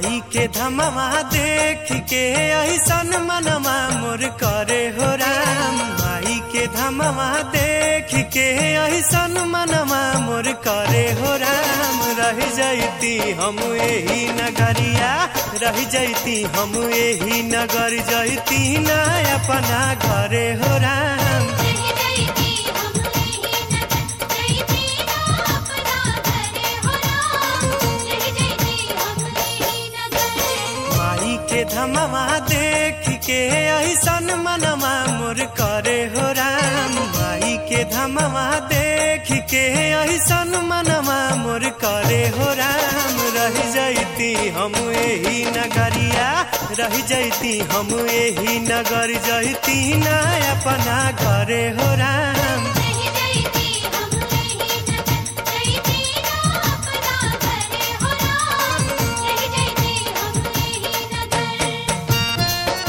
माई के धमवा देख के ऐसन मनवा मोर करे हो राम माई के धमवा देख के ऐसन मनवा मोर करे हो राम रह जैती हम यही नगरिया रह जैती हम यही नगर जैती ना अपना घरे हो राम रह जैती हम यही नगर जैती ना अपना घरे हो राम रह जैती हम यही नगर माई के धमवा देख के ऐसन मनवा मोर करे हो राम माई के धमवा देख के ऐसन मनवा मोर करे हो राम रह जैती हम यही नगरिया रह जैती हम यही नगर जैती ना अपना घरे हो राम रह जैती हम यही नगर जैती ना अपना घरे हो राम रह जैती हम यही नगर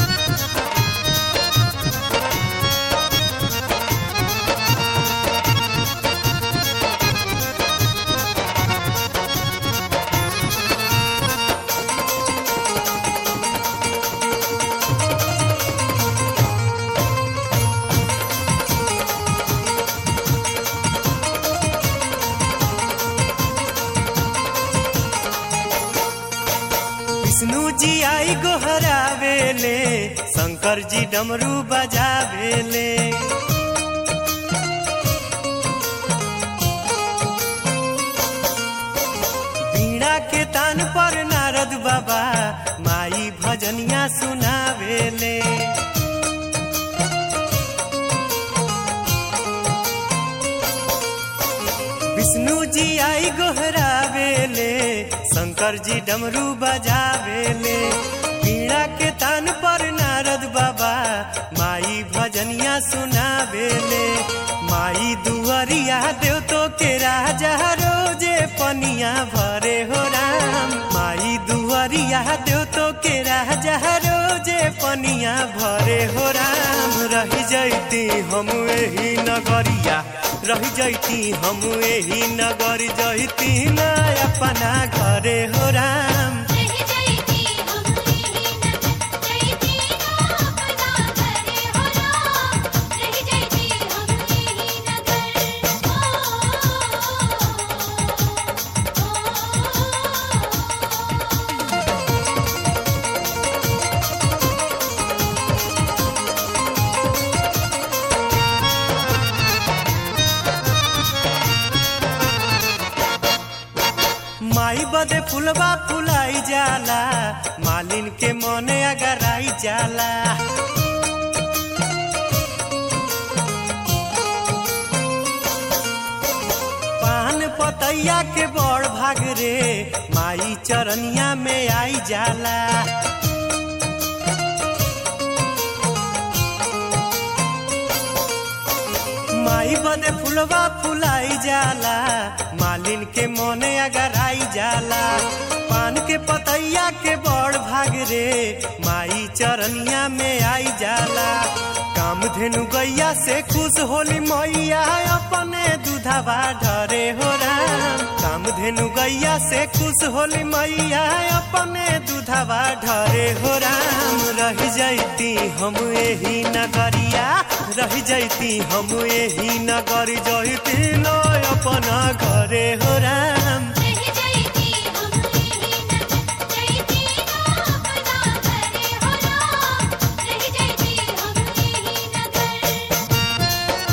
विष्णु जी आई गोहरावेले शंकर जी डमरू बजावेले बीड़ा के तान पर नारद बाबा माई भजनिया सुनावेले विष्णु जी आई गोहरावेले शंकर जी डमरू बजावेले पीड़ा के तान पर नारद बाबा माई भजनिया सुनावेले माई दुआरिया देव तो के राजा रोजे पनिया भरे हो राम माई दुआरिया देव तो के राजा रोजे पनिया भरे हो राम रह जैती हम यही नगरिया रह जैती हम यही नगर जैती ना अपना घरे हो राम रह जैती हम यही नगर जैती ना अपना घरे हो राम रह जैती हम यही नगर ओ माई बदे फुलवा फुलाई जाला मालिन के मने अगर आई जाला पान पतैया के बड़ भाग रे माई चरनिया में आई जाला माई बदे फुलवा फुलाई जाला मालिन के मोने अगर आई जाला पान के पतैया के बड़ भाग रे माई चरनिया में आई जाला काम धेनु गैया से खुश होली मैया अपने दूधवा ढरे हो राम काम धेनु गैया से खुश होली मैया अपने दूधवा ढरे हो राम रह जैती हम यही नगरिया रह जैती हम यही नगर जैती लो अपना घरे हो राम रह जैती हम यही नगर जैती ना अपना घरे हो राम रह जैती हम यही नगर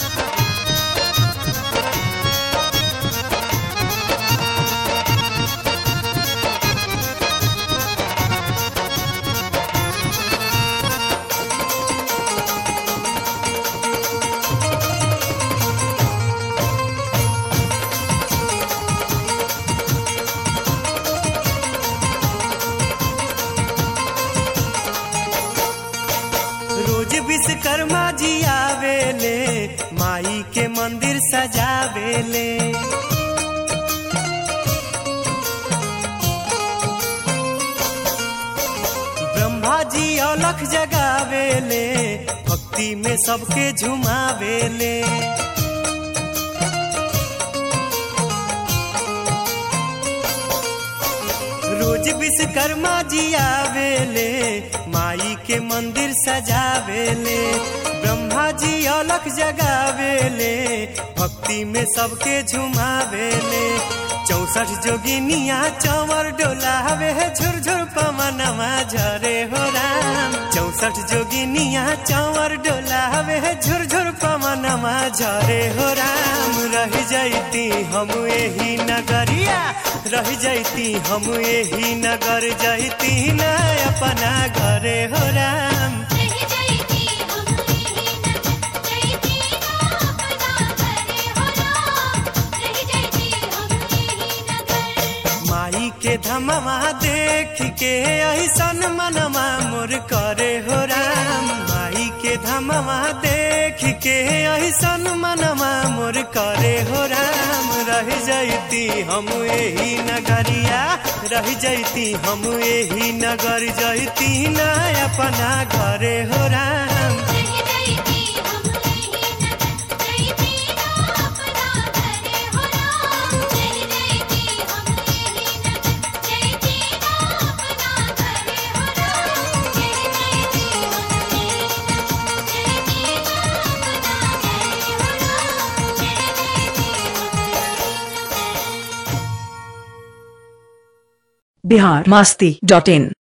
रोज विश्वकर्मा जी आवेले माई के मंदिर सजावेले ब्रह्मा जी अलख जगावेले भक्ति में सबके झुमावेले रोज विश्वकर्मा जी आवेले माई के मंदिर सजावेले ब्रह्मा जी अलख जगावेले भक्ति में सबके झुमावेले चौसठ जोगिनिया चंवर डोलावे झुरझुर पवनमा झरे हो राम चौसठ जोगिनिया चंवर डोलावे झुरझुर पवनमा झरे हो राम रह जैती हम यही नगरिया रह जैती हम यही नगर जैती न अपना घरे हो राम रह जाती हम यही नगर जैती ना अपना घरे हो राम रह जाती हम यही नगर माई के धमवा देख के ऐसन मनमा मोर करे हो राम माई के धमवा देख के ऐसन मनमा मोर करे हो राम रह जैती हम यही नगरिया रह जैती हम यही नगर जैती न अपना घरे हो राम रह जाती हम यही नगर जैती ना अपना घरे हो राम रह जाती हम यही नगर जैती ना अपना घरे हो राम रह जाती हम यही नगर जैती ना अपना घरे हो राम रह जाती हम यही नगर बिहार मस्ती डॉट इन